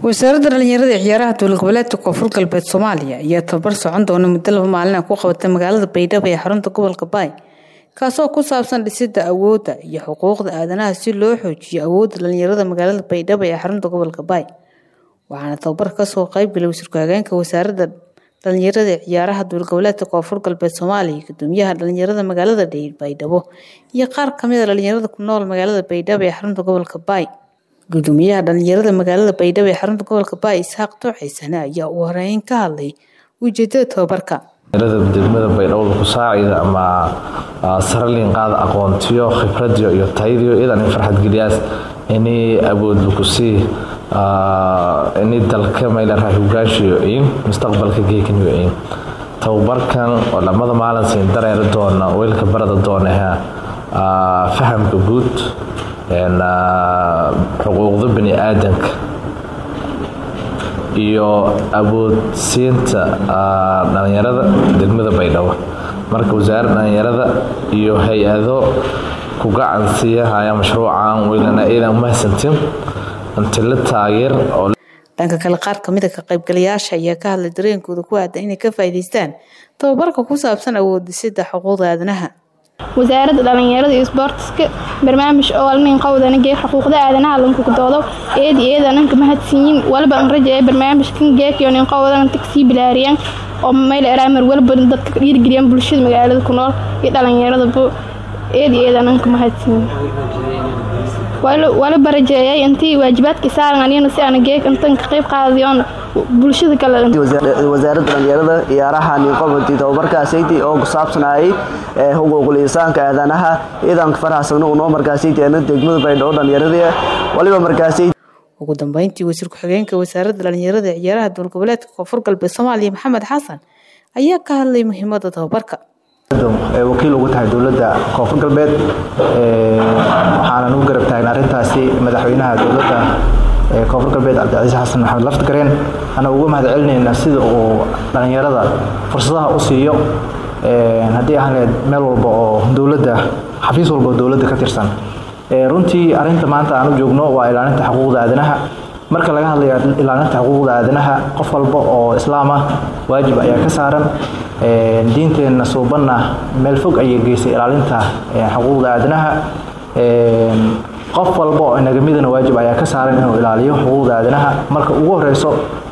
wasaaradda dhalinyarada ee ciyaaraha dowlad goboleedka koonfur galbeed soomaaliya ayaa tababar socon doona muddo laba maalin ah ku qabatay magaalada baydhabo ee xarunta gobolka baay kaasoo ku saabsan dhisidda awoodda iyo xuquuqda aadanaha si loo xoojiyo awoodda dhalinyarada magaalada baydhabo ee xarunta gobolka baay waxaana tababar kasoo qaybgalay wasiirku hageenka wasaaradda dhalinyarada ee ciyaaraha dowlad goboleedka koonfur galbeed soomaaliya gudoomiyaha dhalinyarada magaalada baydhabo iyo qaar kamida dhalinyarada ku nool magaalada baydhabo ee xarunta gobolka baay gudoomiyaha dhalinyarada magaalada baydhabo ee xarunta gobolka baay isxaaq tooxaysane ayaa uu horeyn ka hadlay ujeedada tababarka degmada baydhabo ku saacida ama saralin qaada aqoontiyo khibradiyo iyo tayadiyo idan farxad geliyaas ini awood lakusii ini dalka maylaraa hogaashiyo in mustaqbalka geekaniyo in tababarkan oo lamada maalin siin dareeri doona weelka barada doonaha fahamka guud xuquuqda bani aadanka iyo awoodsiinta dhalinyarada degmada baydhabo marka wasaaradda dhalinyarada iyo hay-ado ku gacan siiyahaya mashruucan weylana iidan mahadsantin intila taageer oo dhanka kale qaar kamid a ka qaybgalayaasha ayaa ka hadlay dareenkooda ku aadan inay ka faa'iidaystaan tababarka ku saabsan awoodisida xuquuqda aadanaha wasaaradda dhalinyarada iyo isboortiska barnaamij oo alnin qowdana geeg xuquuqda aadanaha lankukdoodo eedi eedananka mahadsiyin walba an rajaye barnaamijkan geekiyo nin qowdan tagsii bilaariyaan oo mayl eraamar walba dadka dhiirgeliyaan bulshada magaalada ku nool iyo dhalinyaradaba eedi eedananka mahadsiyin wala barajeeyay intii waajibaadka saaran anina si aan geeg intan ka qayb qaadiyoon bulshada kale wasaaradda dhalinyarada ciyaaraha ninqobati tababarkaasaytii oo ku saabsanayay xuquuqul insaanka aadanaha iidanka farxasagno unoo markaasaytii ana degmada baydhabo dhalinyaradii waliba markaasay ugu dambeyntii wasiir ku-xigeenka wasaaradda dhalinyarada ee ciyaaraha dowlad goboleedka koonfur galbeed soomaaliya maxamed xasan ayaa ka hadlay muhiimada tababarka wakiil ugu tahay dowladda koonfur galbeed waxaanan u garab taagna arrintaasi madaxweynaha dowladda koonfur galbeed cabdicasiis xasan maxamed laftigareen ana uga mahad celinayna sida uu dhalinyarada fursadaha u siiyo haddii ahaan lahayd meel walba oo dowladda xafiis walba oo dowladda ka tirsan runtii arrinta maanta aan u joogno waa ilaalinta xuquuqda aadanaha marka laga hadlayo ilaalinta xuquuqda aadanaha qof walba oo islaam ah waajib ayaa ka saaran diinteenna suubanna meel fog ayay geysay ilaalinta xuquuqda aadanaha qof walba oo inagamidana waajib ayaa ka saaran inuu ilaaliyo xuquuqda aadanaha marka ugu horeyso